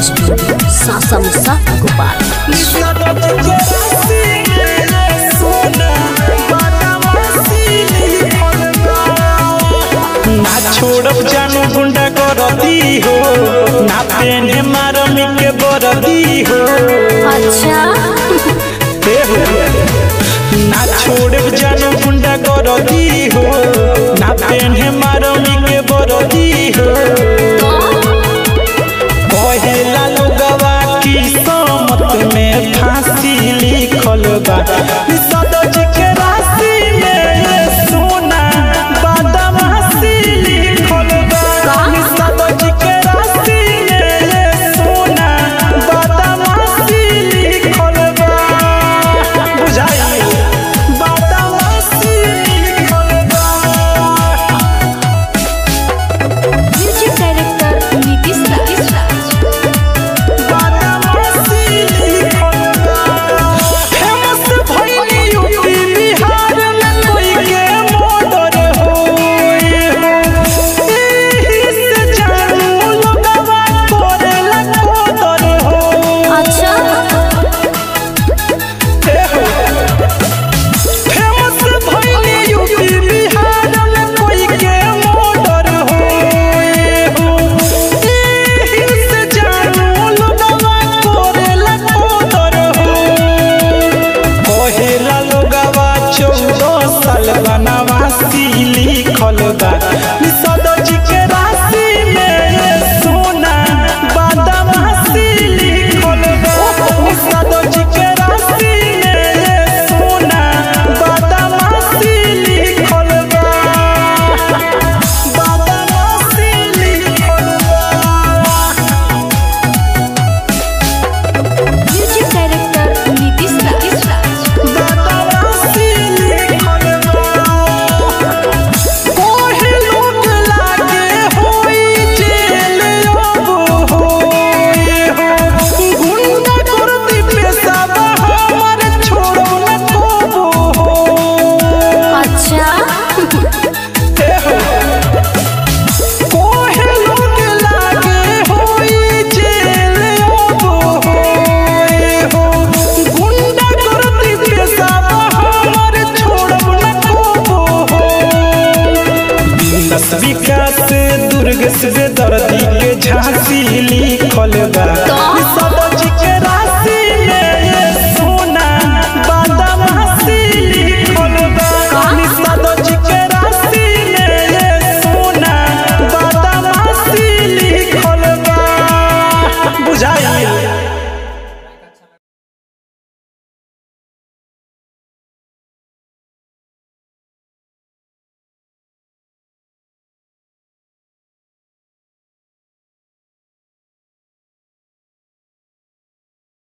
studio सासा मुसा गोपाल ना छोड़ब जानू गुंडा करती हो ना पेने मारमी के बरदी हो अच्छा हे हो ना छोड़ब जानू गुंडा करती हो ना पेने मारमी के बरदी हो कहेला लोगवा की समत में फांसी